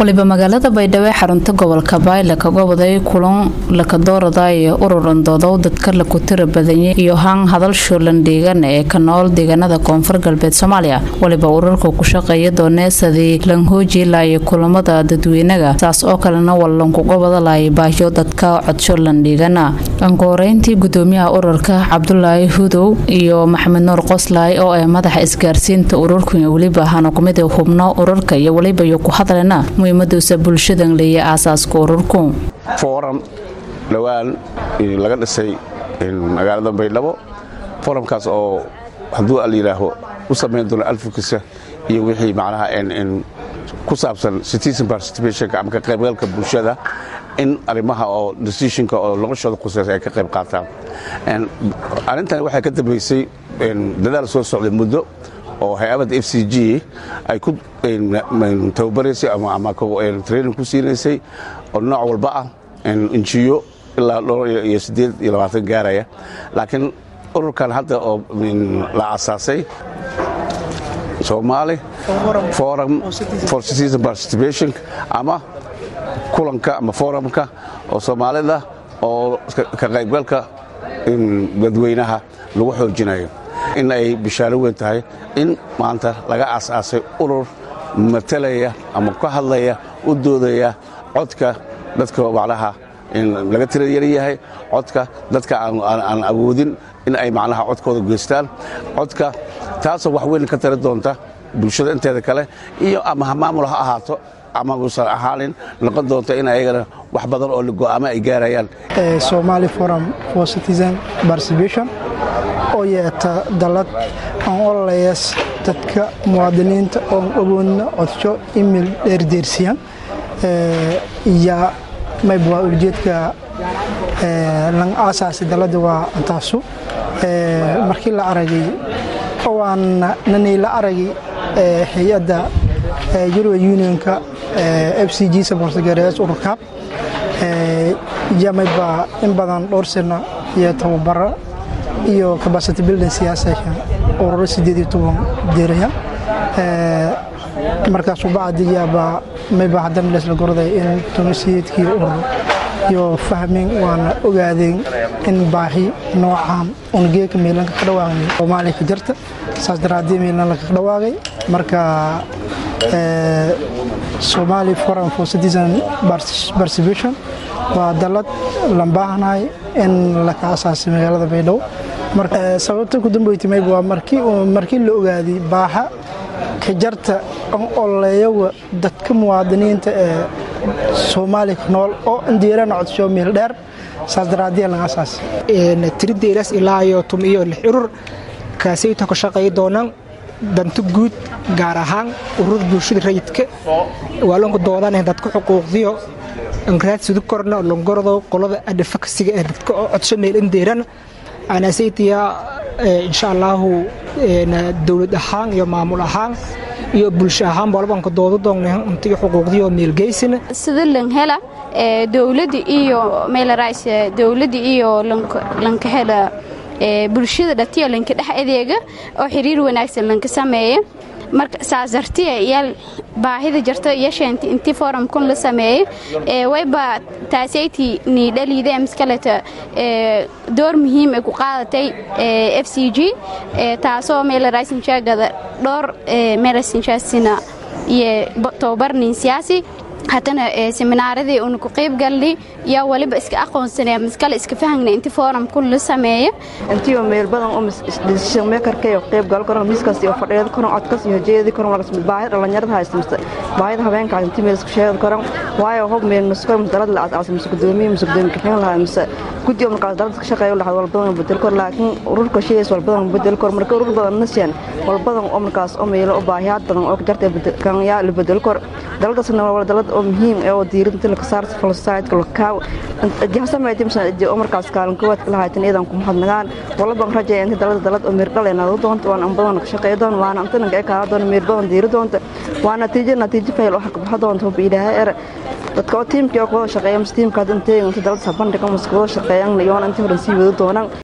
waliba magaalada baydhabo ee xarunta gobolka bayle kaga waday kulan lakadoorada iyo ururan doodow dadka laku tira badanyay iyo haan hadal shuulan dhiigan ee ka nool deegaanada koonfur galbeed soomaaliya waliba ururka ku shaqeeya dooneesadii lanhoojilaya kulamada dadweynaga saas oo kalena wallankuga wadalaya baahyo dadka codshuulan dhiigana ankuhoreyntii gudoomiyaha ururka cabdulaahi hudow iyo maxamed nuur qoslaay oo ah madaxa isgaarsiinta ururka iyo weliba hana kumid hubno ururka iyo weliba iyo ku hadlena muhiimaduusa bulshadan leeya aasaaska ururku foram dhowaan laga dhisay magaalada baydhabo foramkaas oo hadduu alayidhaaho u samayn doono alfukisa iyo wixii macnaha ku saabsan citizen participationka ama ka qaybgalka bulshada in arrimaha oo decisionka oo noloshooda khuseysa ay ka qayb qaataan arrintan waxay ka dambaysay dadaal soo socday muddo oo hay-adda f c g ay ku tababaraysay ama training ku siinaysay oo nooc walba ah injiyo ilaa dhowr iyo siddeed iyo labaatan gaaraya laakiin ururkan hadda oo la asaasay somaali forum for citizen participation ama kulanka ama forumka oo soomaalida oo ka qaybgalka dadweynaha lagu xoojinayo in ay bishaaro weyn tahay in maanta laga aasaasay urur matalaya ama ka hadlaya u doodaya codka dadka macnaha laga tira yar yahay codka dadka aan awoodin in ay macnaha codkooda geystaan codka taasoo wax weyn ka tari doonta bulshada inteeda kale iyo ama maamul ha ahaato ama uusan ahaanin noqon doonta in ayagana wax badan oo go'aamo ay gaarayaan somali forum for citizen participation oo yeeta dalad aan ololayaas dadka muwaadiniinta oon awoodna codsho email dheerdeersiyan iyo mayb waa ujeedka lan aasaasi dalada waa antaasu markii la aragay waan nanay la aragay hay-adda european unionka f c g sabortagarees ururkaab yamayba in badan dhowr sano iyo tababaro iyo capacity building siyaasasha ururo sideed iyo toban diraya markaas ubacdiyaaba mayba haddana leesla gorday in tunisiyeedkii urur iyo fahmeen waana ogaadeen in baahi noocaan ungeeka meelanka ka dhawaaqay soomaaliya ka jirta saas daraadii meelan laka dhawaaqay marka somali forum for citizen participation waa dalad lan baahanahay in laka asaasay magaalada baydhabo sababta ku dambaytimayb waa markii la ogaaday baaha ka jarta an ololeeyaga dadka muwaadiniinta ee soomaaliya ku nool oo indiirana codsho meel dheer saas daraadiya laga asaas tirideelas ilaa iyo tum iyo lix urur kaasayta ka shaqeey doonaan danto guud gaar ahaan ururada bulshada rayidka waa lonka doodaan dadka xuquuqdiyo anraad sudu korna longordo qolada adhafakasiga ee dadka oo codsho meel indiirana anasaytiya insha allaahu dowlad ahaan iyo maamul ahaan iyo bulsho ahaan bolbanka dooda doonna untiga xuquuqdiyo meelgeysina sida langhela dowladda iyo meelarays dowladda iyo lanka hela bulshada dhatiya lanka dhex adeega oo xiriir wanaagsan lanka sameeya marka saas dartiya yaal baahida jirta yasheenti intii forumkun la sameeyey wayba taasayti ni dhaliida miskaleta door muhiim ay ku qaadatay f c g taasoo meelaraysinjaagada dhowr meelasinjaasina iyo tababarnin siyaasi haddana seminaaradii una ku qayb galnay yaa waliba iska aqoonsanaya miskale iska fahagna inti foorumkun la sameeya intiiba meel badan oo decision makerka iyo qayb gal karan miiskaas iyo fadhiyada karan codkas iyo jeedi karan lagas baahida dhalinyarada haysta mise baahida habeenka intii meel isku sheegi karan waayo hob meel maskoy dalad la asaasay mise gudoomiye mise gudoomiye kaxeen lahaa mise guddi oo markaas dalad ka shaqeeyo lahaa walbadan bedel kor laakiin ururka sheegays walbadan bedel kor marka urur badan nasiyan walbadan oo markaas oo meelo oo baahiyaad badan oo jartay kan yaa la bedel kor daladaasna waa dalad oo muhiim ee oo diirinta la ka saar civil society la ka jahsameeyay misan oo markaas kaalin koowaad kala haytan iyadan ku mahadnagaan walba rajay inta dalada dalad oo mir dhaleena doonto waan an badan ka shaqeeyo doon waana antan ka ka doon mir badan diiri doonto waana natiijo natiijo fayl wax ka baxdo doonto biidaha er dadka oo tiimkii oo kooda shaqeeya mas tiimka hadda intee inta dalada sabandhiga mas kooda shaqeeyaan iyo inta horan sii wada doonaan